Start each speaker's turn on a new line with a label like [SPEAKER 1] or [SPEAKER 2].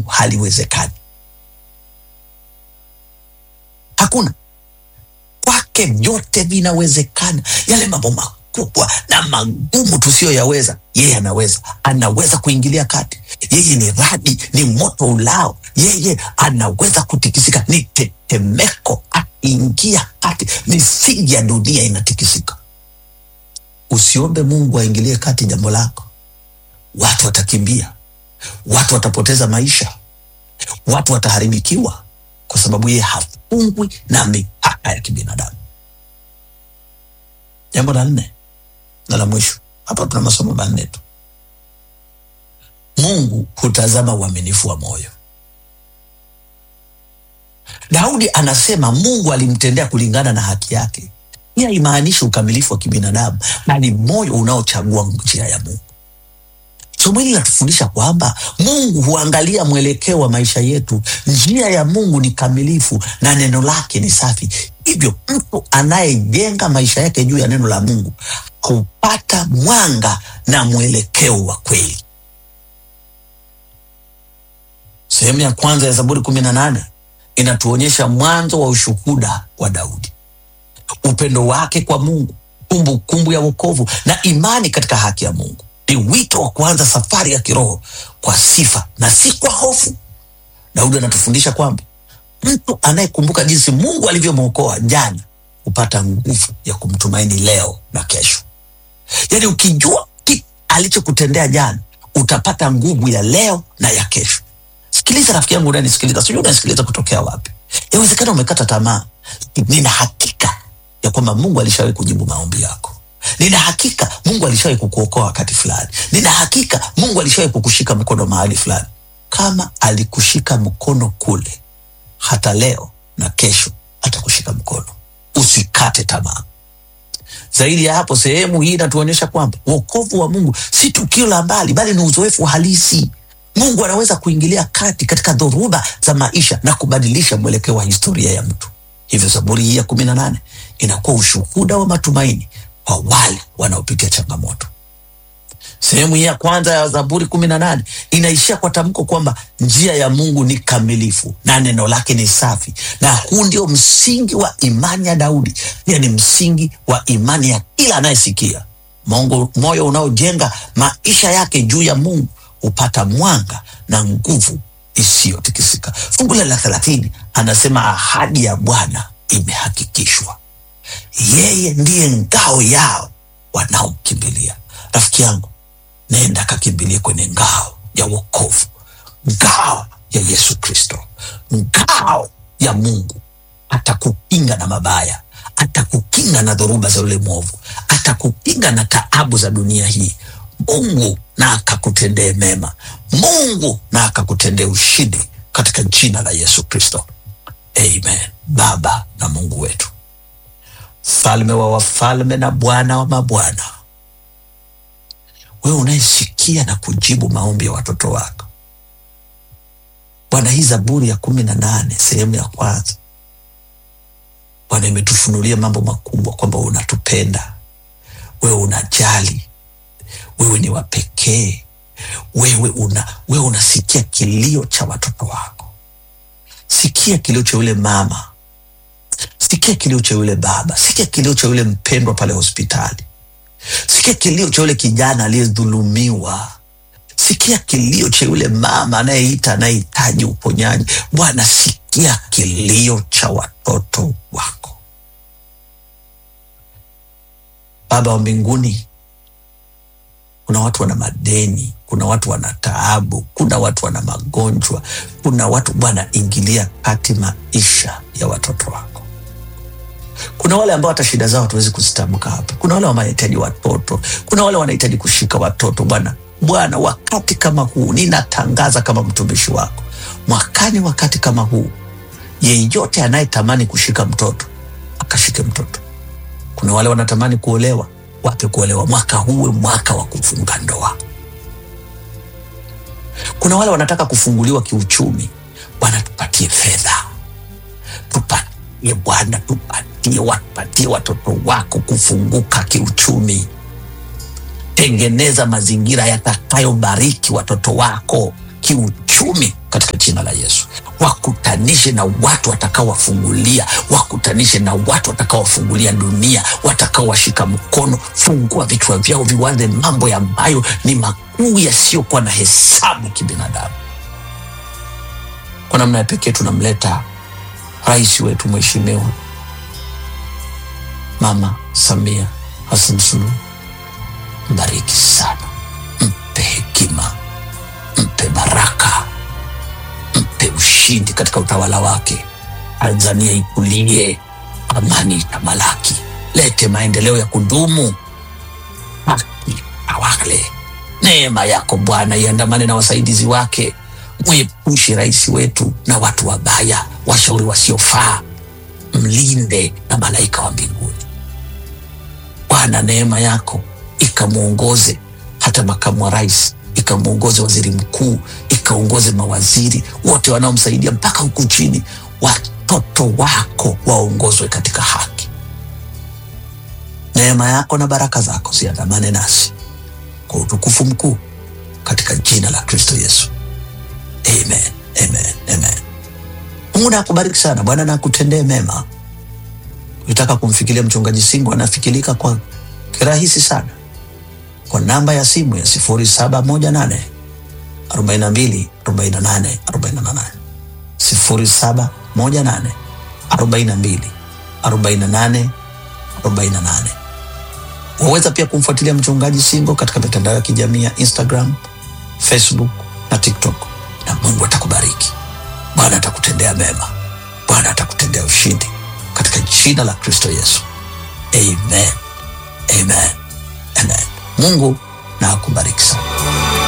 [SPEAKER 1] Mungu haliwezekani. Hakuna kwake vyote vinawezekana. Yale mambo makubwa na magumu tusiyoyaweza, yeye anaweza. Anaweza kuingilia kati. Yeye ni radi, ni moto ulao. Yeye anaweza kutikisika, ni tetemeko. Akiingia kati, misingi ya dunia inatikisika. Usiombe Mungu aingilie kati jambo lako. Watu watakimbia, watu watapoteza maisha, watu wataharibikiwa, kwa sababu yeye hafungwi na mipaka ya kibinadamu. Jambo la nne na la mwisho, hapa tuna masomo manne tu. Mungu hutazama uaminifu wa moyo. Daudi anasema Mungu alimtendea kulingana na haki yake. Hii haimaanishi ukamilifu wa kibinadamu, bali moyo unaochagua njia ya Mungu. Somo hili linatufundisha kwamba Mungu huangalia mwelekeo wa maisha yetu. Njia ya Mungu ni kamilifu na neno lake ni safi. Hivyo mtu anayejenga maisha yake juu ya neno la Mungu hupata mwanga na mwelekeo wa kweli. Sehemu ya kwanza ya Zaburi kumi na nane inatuonyesha mwanzo wa ushuhuda wa Daudi, upendo wake kwa Mungu, kumbukumbu kumbu ya wokovu na imani katika haki ya Mungu. Ni wito wa kuanza safari ya kiroho kwa sifa na si kwa hofu. Daudi anatufundisha kwamba mtu anayekumbuka jinsi Mungu alivyomwokoa jana hupata nguvu ya kumtumaini leo na kesho. Yaani, ukijua kitu alichokutendea jana utapata nguvu ya leo na ya kesho. Sikiliza rafiki yangu unanisikiliza, sijui unasikiliza kutokea wapi. Yawezekana umekata tamaa. Nina hakika ya kwamba Mungu alishawahi kujibu maombi yako. Nina hakika Mungu alishawahi kukuokoa wakati fulani. Nina hakika Mungu alishawahi kukushika mkono mahali fulani. Kama alikushika mkono kule, hata leo na kesho atakushika mkono. Usikate tamaa. Zaidi ya hapo, sehemu hii inatuonyesha kwamba wokovu wa Mungu si tukio la mbali, bali ni uzoefu halisi. Mungu anaweza kuingilia kati katika dhoruba za maisha na kubadilisha mwelekeo wa historia ya mtu. Hivyo Zaburi hii ya kumi na nane inakuwa ushuhuda wa matumaini kwa wale wanaopitia changamoto. Sehemu hii ya kwanza ya Zaburi kumi na nane inaishia kwa tamko kwamba njia ya Mungu ni kamilifu na neno lake ni safi, na huu ndio msingi wa imani ya Daudi, pia ni msingi wa imani ya kila anayesikia. Mongo, moyo unaojenga maisha yake juu ya Mungu hupata mwanga na nguvu isiyotikisika. Fungu la thelathini anasema ahadi ya Bwana imehakikishwa, yeye ndiye ngao yao wanaomkimbilia. Rafiki yangu, nenda kakimbilie kwenye ngao ya wokovu, ngao ya Yesu Kristo, ngao ya Mungu. Atakukinga na mabaya, atakukinga na dhoruba za yule mwovu, atakukinga na taabu za dunia hii. Mungu na akakutendee mema, Mungu na akakutendee ushindi katika jina la Yesu Kristo, amen. Baba na Mungu wetu, mfalme wa wafalme na Bwana wa mabwana, wewe unayesikia na kujibu maombi ya watoto wako Bwana, hii Zaburi ya kumi na nane sehemu ya kwanza Bwana imetufunulia mambo makubwa, kwamba unatupenda wewe, unajali wewe ni wa pekee, wewe una wewe unasikia kilio cha watoto wako. Sikia kilio cha yule mama, sikia kilio cha yule baba, sikia kilio cha yule mpendwa pale hospitali, sikia kilio cha yule kijana aliyedhulumiwa, sikia kilio cha yule mama anayeita anayehitaji uponyaji. Bwana, sikia kilio cha watoto wako. Baba wa mbinguni, kuna watu wana madeni, kuna watu wana taabu, kuna watu wana magonjwa, kuna watu Bwana, ingilia kati maisha ya watoto wako. Kuna wale ambao hata shida zao hatuwezi kuzitamka hapa. Kuna wale wanahitaji watoto, kuna wale wanahitaji kushika watoto. Bwana, Bwana, wakati kama huu ninatangaza kama mtumishi wako, mwakani wakati kama huu, yeyote anayetamani kushika mtoto akashike mtoto. Kuna wale wanatamani kuolewa wape kuolewa, mwaka huwe mwaka wa kufunga ndoa. Kuna wale wanataka kufunguliwa kiuchumi, Bwana tupatie fedha, tupatie Bwana, tupatie, wapatie watoto wako kufunguka kiuchumi. Tengeneza mazingira yatakayobariki watoto wako kiuchumi katika wakutanishe na watu watakaowafungulia, wakutanishe na watu watakaowafungulia dunia, watakaowashika mkono. Fungua vichwa vyao viwaze mambo ambayo ni makuu yasiyokuwa na hesabu kibinadamu. Kwa namna ya pekee tunamleta rais wetu mheshimiwa Mama Samia Hassan Suluhu, mbariki sana, mpe hekima, mpe baraka, mpe ushindi katika utawala wake. Tanzania ikulie, amani itamalaki, lete maendeleo ya kudumu, haki awale. Neema yako Bwana iandamane na wasaidizi wake, mwepushe rais wetu na watu wabaya, washauri wasiofaa, mlinde na malaika wa mbinguni. Bwana, neema yako ikamwongoze hata makamu wa rais, ikamwongoze waziri mkuu, ikaongoze mawaziri wote wanaomsaidia mpaka huku chini. Watoto wako waongozwe katika haki. Neema yako na baraka zako ziandamane nasi kwa utukufu mkuu, katika jina la Kristo Yesu, amen, amen, amen. Mungu na akubariki sana. Bwana na akutendee mema. Ukitaka kumfikiria mchungaji Singo anafikirika kwa kirahisi sana kwa namba ya simu ya sifuri saba moja nane arobaini na mbili arobaini na nane arobaini na nane sifuri saba moja nane arobaini na mbili arobaini na nane arobaini na nane. Waweza pia kumfuatilia mchungaji Singo katika mitandao ya kijamii ya Instagram, Facebook na TikTok, na Mungu atakubariki. Bwana atakutendea mema, Bwana atakutendea ushindi katika jina la Kristo Yesu, amen, amen, amen. Mungu na akubariki sana.